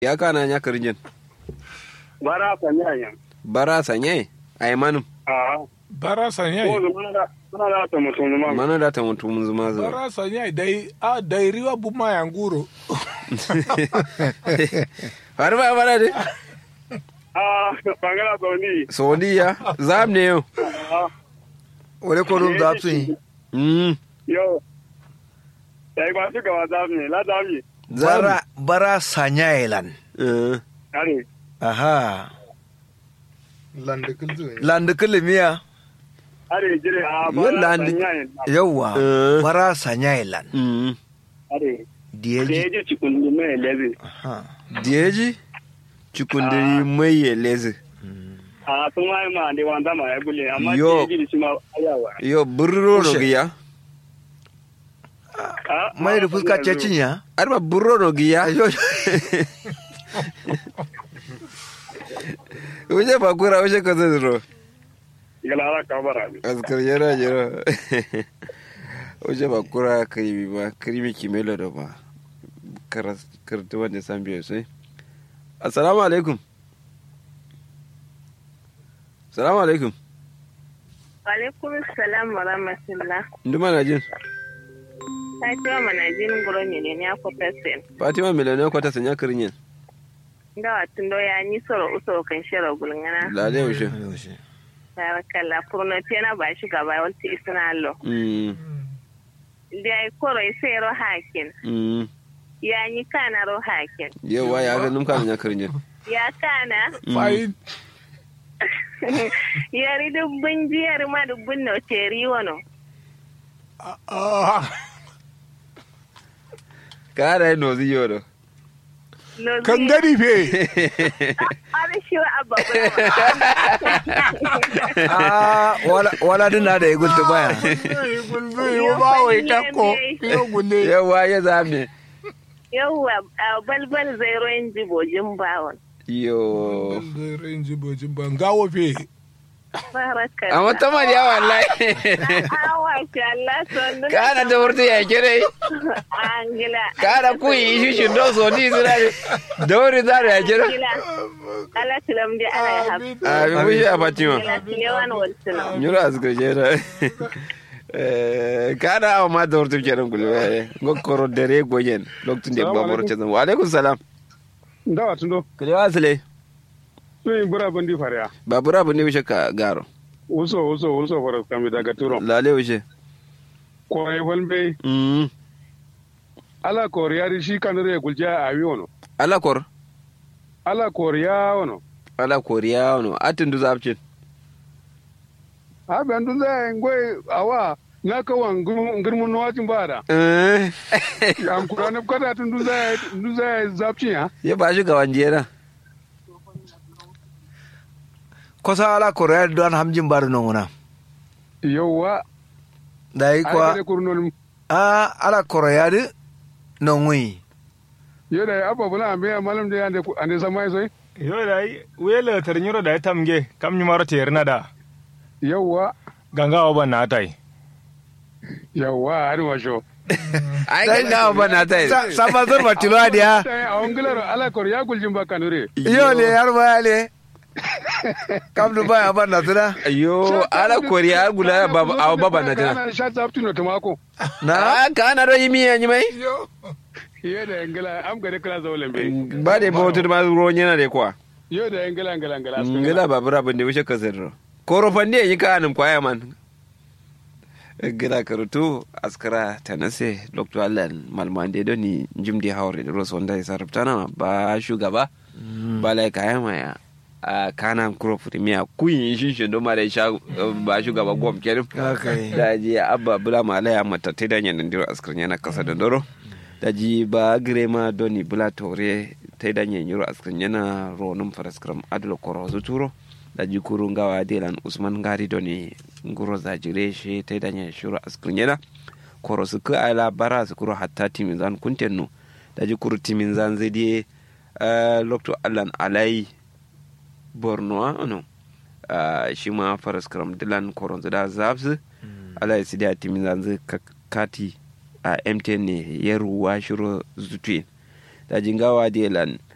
ya kana nya karinjen bara sanya yan bara sanye ay manum a bara sanya ko mana da mana da ta mutum ma mana da ta mutu mun zuma zo bara sanya dai a dai riwa buma yanguro har ba bara de a bangala sauni saudiya zam ne yo wale ko dum da tun mm yo dai ba shi gaba zamu ne la zamu zam bara bara sanya elan eh are aha lande kulzu landu kulmiya are jire a Yo, bara landi- sanya yan yawa Eh. bara sanya elan mm are da diyeji yaji cikin mai lezi aha diyeji cikundiri mai ya lezi a sun ma ma da wanda ma ya gule amma Yo. da yaji shi ma ayawa yo burro no Kushe. giya A, mai da ma- fuska ma- cecin ya arba burro no giya ayo uje bakura uje ka zero galara ka bara ne askar yana jira uje bakura krimi ba krimi kimelo da ba karas kartu wanda san biyo sai assalamu alaikum assalamu alaikum Alaikum salam wa rahmatullah. nduma na jin Fatima manajin guro ne ne ya kwata sen. fatima miliyoniya kwata sanya kirinyin Da watun do ya ni soro usoro kan shira gulngana. lale ushe Barakalla furno tena ba shi gaba walti isna allo. mm Da ai koro sai ro hakin. mm Ya ni kana ro hakin. yawa ya ga numka sanya kirinyin Ya kana fayin yari dubbin jiyar ma dubbin no teri wono. kara yi nozi yoro No kan gari fe Ari shi wa abba ah wala wala din na da ya gulta baya gulzu yi ba wai takko yo gulle yawa ya zame Yawwa a balbal zai royin jibojin bawon. yo ranji bojin ban gawo fe Barakalla. amma ta mariya wallahi Awa shi Allah son kana da wurtu ya kire Angila. kana ku yi shi shi do so ni zira da wuri za ya kire Angila. Allah tilam di ala ya hafi. a bi mushi a fatima Angila tilewan waltuna. nyura asgar jera kana awa ma da wurtu kenan kulwe go koro dare goyen lokacin da Salamu babar alaikum. ce zan wa alaikum salam da watun do kule wasile sun yi bura bandi fariya babura bu ne wishe ka garo uso uso uso faras kami daga turo lale wishe kore walbe mm ala koriyari shi kanure gulja a wi wono ala kor ala koriya wono ala koriya no atin du zapcin ha ben dun zai ngoi awa na kawan ngirmun nawacin ba da eh am kurane kada tun dun zai dun zai zapci ya ya ba shi gawan jera kosa ala korea don hamjin bar nonguna yawa da yi ai kwa kare kurnol ah ala korea di nongui yoda abba bula ambe malam de ande ande samai soy yo dai wele ternyuro dai tamge kam nyumaro terna da yawa ganga oban na tai yawa ari washo ai kan gawa ba na tai sama zor matilo adiya tai a ongilaro ala koriya guljin ba kanure iyo le yar baya le kam du baya ban na tuna Yo, ala koriya gula baba aw baba na tana. kana sha zapti no tomako na Ah, kana do yimi yanyi mai? yoda ngila am gare kala zawlen be Ba da ba wutar ma ruwan yana da kwa. yoda ngila ngila ngila Ngila babura ban da wuce ka zirro. Koro fande yi ka anin kwaya man. Ngila karutu askara tanase Dr. Allen Malmande do ni jimdi hawre da rosu wanda ya sarraftana ba shugaba. Ba lai kaya maya. a kana kuro premier kuyin shi shi don ma da sha ba shugaba gwam kenan Okay. da ji abba bula ma alaya mata ta da yan ndiro askar yana kasa da doro da ji ba grema doni bula tore ta da yan yiro askar yana ronum faraskram adlo koro zuturo da ji kuru ngawa delan usman gari doni nguro za jire shi ta da yan shiro askar yana koro su ka ala bara su kuro hatta timin zan kuntenno da ji kuru timin zan zai die lokto allan alai borno ano uh, shi ma faras karam dilan koron da zabs ala ya sidi a timin zanzu kati a mtn ne ya ruwa shiro zutuin da jingawa da lan